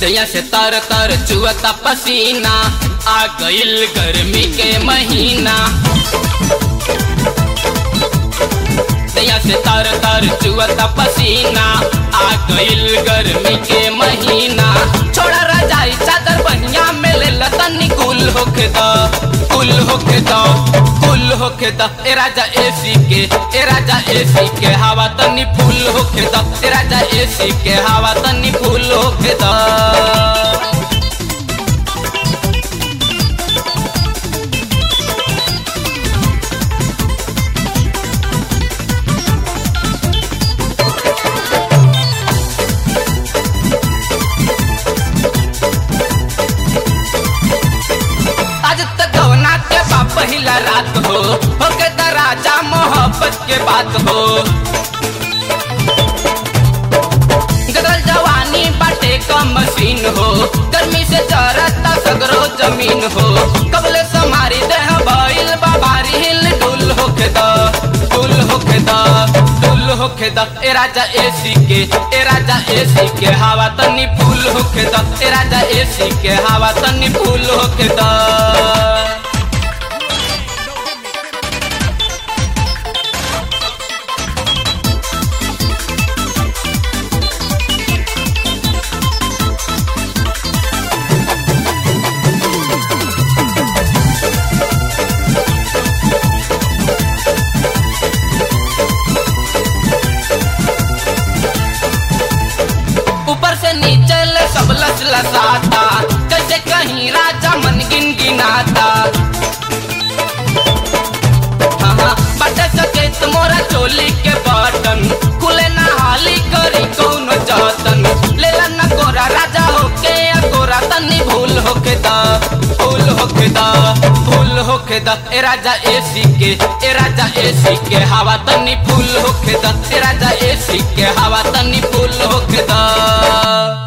दैया से तर तर चुअता पसीना आ गइल गर्मी के महीना दैया से तर तर चुअता पसीना आ गइल गर्मी के महीना छोड़ा रजाई चादर बहिया में ले लतनी कुल होके द कुल होके द कुल होके द ए राजा एसी के ए राजा एसी के हवा तनी फूल होके द ए राजा एसी के हवा तनी फूल होके द आज तक गवना के बा पहिला रात हो होके द राजा मोहब्बत के बात हो गदल जवानी बाटे का मशीन हो गर्मी से चरता सगरो जमीन हो कबले समारी देह भइल बाबारी हिल डुल होके द डुल होके द डुल होके द ए राजा एसी के ए राजा एसी के हवा तनी फूल होके द ए राजा एसी के हवा तनी फूल होके द ऊपर से नीचे ले सब लस लसाता जैसे कहीं राजा मन गिन गिनाता हाँ हाँ बटे सके तुम्हारा चोली के बटन खुले ना हाली करी कौन जतन ले ला ना गोरा राजा होके या गोरा तनी भूल होके दा भूल होके दा भूल होके दा ए राजा एसी के ए राजा एसी के हवा तनी फूल होके दा ए राजा एसी के हवा तनी फूल होके दा